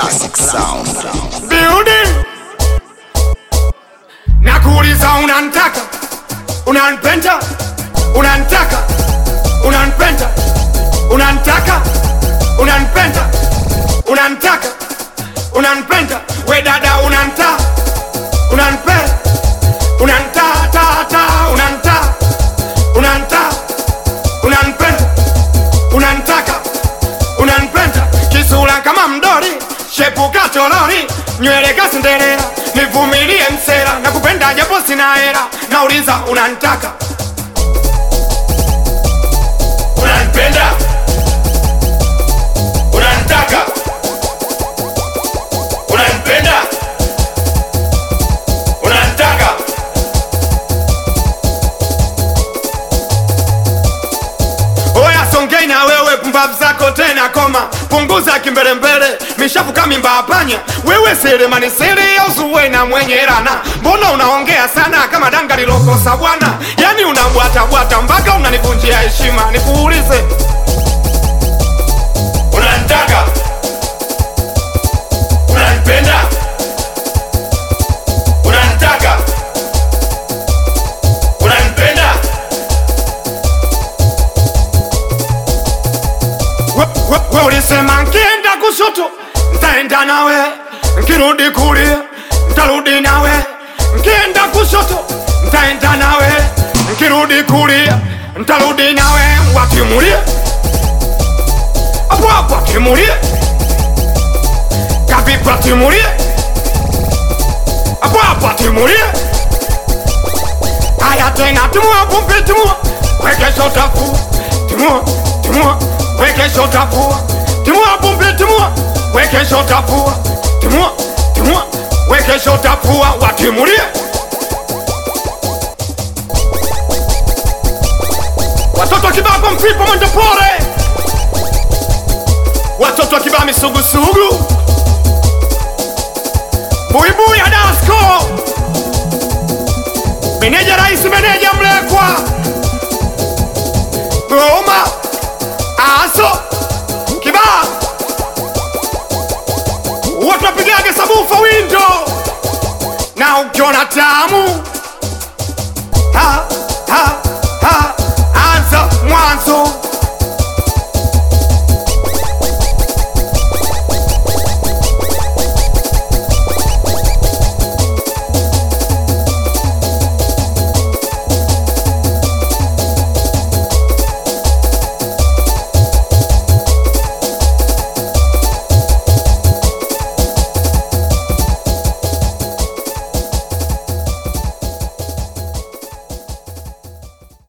Classic sound. Building. Nakuuliza unantaka, unanipenda, unantaka, unanipenda, unantaka, unanipenda, unantaka, unanipenda, we dada unanta, unanipenda, unanta, ta, ta, unanta, unanta, unanipenda, unantaka, unanipenda, kisura kama mdori, shepu kacholori, nywele kasendelea, nivumilie msera, nakupenda japo sina hera, nauliza unanitaka, unanipenda, unanitaka, unanipenda, unanitaka Oya songei na wewe pumbavu zako tena koma punguza kimbelembele mishafu kamimba hapanya wewe selemani sere auzuwe na mwenye rana mbona unaongea sana kama danga lilokosa bwana yani unabwatabwata mpaka unanivunjia heshima nikuulize unanitaka unanipenda unanitaka unanipenda We- we- we ulisema nkienda kushoto ntaenda nawe nkirudi kulia ntarudi nawe nkienda kushoto ntaenda nawe nkirudi kulia ntarudi nawe watimulie apo apo atimulie kapipa atimulie apo apo atimulie haya tena timua pumpi timua wekesho tafua timua timua wekesho tafua timua pumpi timua wekesho tafua timua timua wekesho tafua watimulie watoto kibaa kwa mfipo mwende pore watoto kibaa misugusugu buibui adasko meneja rais meneja mlekwa goma aso kibaa watu wapigage sabufa windo na ukiona tamu